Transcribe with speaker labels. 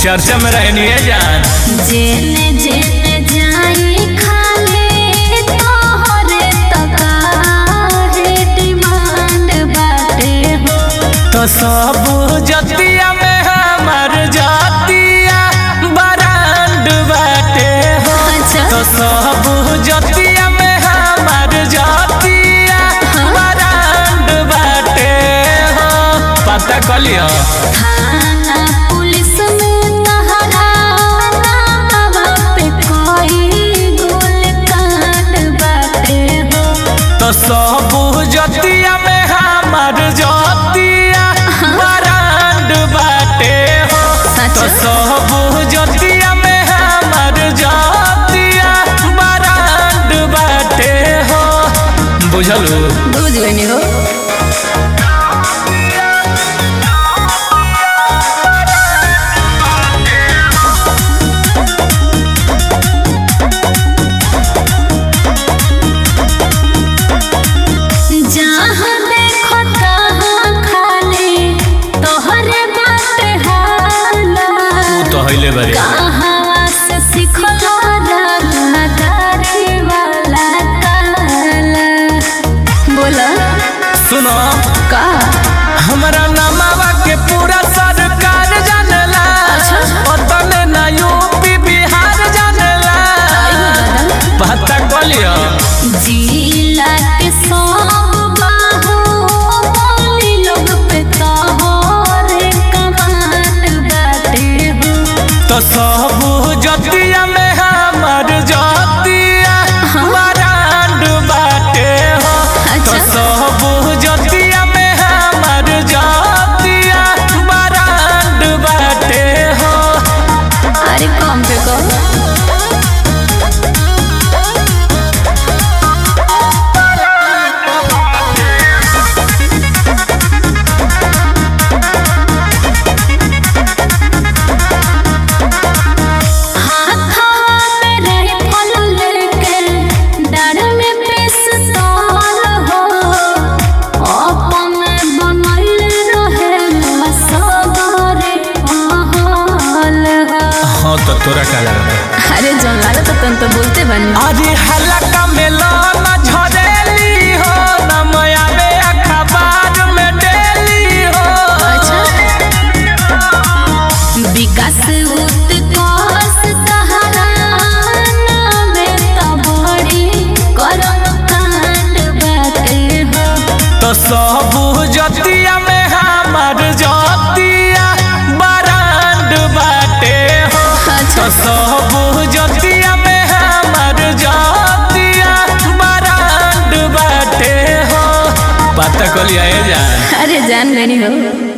Speaker 1: चर्चा में रहनी है जान
Speaker 2: जेने जेने जाई खाले तोहरे तकाहे डिमांड बाटे हो
Speaker 1: तो सब जतिया में हमार जातिया बरांड बाटे हो
Speaker 2: अच्छा।
Speaker 1: तो सब जतिया में हमार जातिया बरांड बाटे हो पता कलियो
Speaker 2: थाना पुलिस में तहरा नामवा पे कोई गोल कांड बाटे हो
Speaker 1: तो सब जतिया में हमार जातिया बरांड बाटे हो
Speaker 2: सच?
Speaker 1: तो सब जतिया में हमार जातिया बरांड बाटे हो बुझलू
Speaker 2: बुझ गई हो जहाँ देखो तहाँ खाली तोहरे बाटे हाला
Speaker 1: तू तो हइले बारे
Speaker 2: कहावा से सिखलो राधाकारी वाला काला बोला
Speaker 1: सुनो
Speaker 2: का
Speaker 1: हमरा नामावा के पूरा सरकार जानला
Speaker 2: अच्छा।
Speaker 1: ओतने ना यूपी बिहार जानला पता कलियो
Speaker 2: जिला के सब बाहु बोली लोग पे तोहरे कमान बाटे हो
Speaker 1: तो सब जतिया में हमार जातिया बरांड बाटे हो तो
Speaker 2: अच्छा।
Speaker 1: सब जतिया में हमार जातिया बरांड बाटे हो
Speaker 2: अरे कम पे कम हाथवा में रहे फल लेके डाढ़ में पिस्तौल हो अपन बनल रहे सगरे महल हो
Speaker 1: हाँ तो तोरा का लगा
Speaker 2: अरे जौन लागत तन तो बोलते बनी
Speaker 1: अरे हलका में लाना झरेली हो नमया में अखबार में डेली हो
Speaker 2: अच्छा विकास उत्कर्ष सहारा में तो बड़ी करम कांड बाटे हो
Speaker 1: तो सब जतिया में हमार जतिया बरांड बाटे हो
Speaker 2: अच्छा।
Speaker 1: तो सब जतिया में हमार जतिया बरांड बाटे हो पता कलिया जान
Speaker 2: अरे जान गनी हो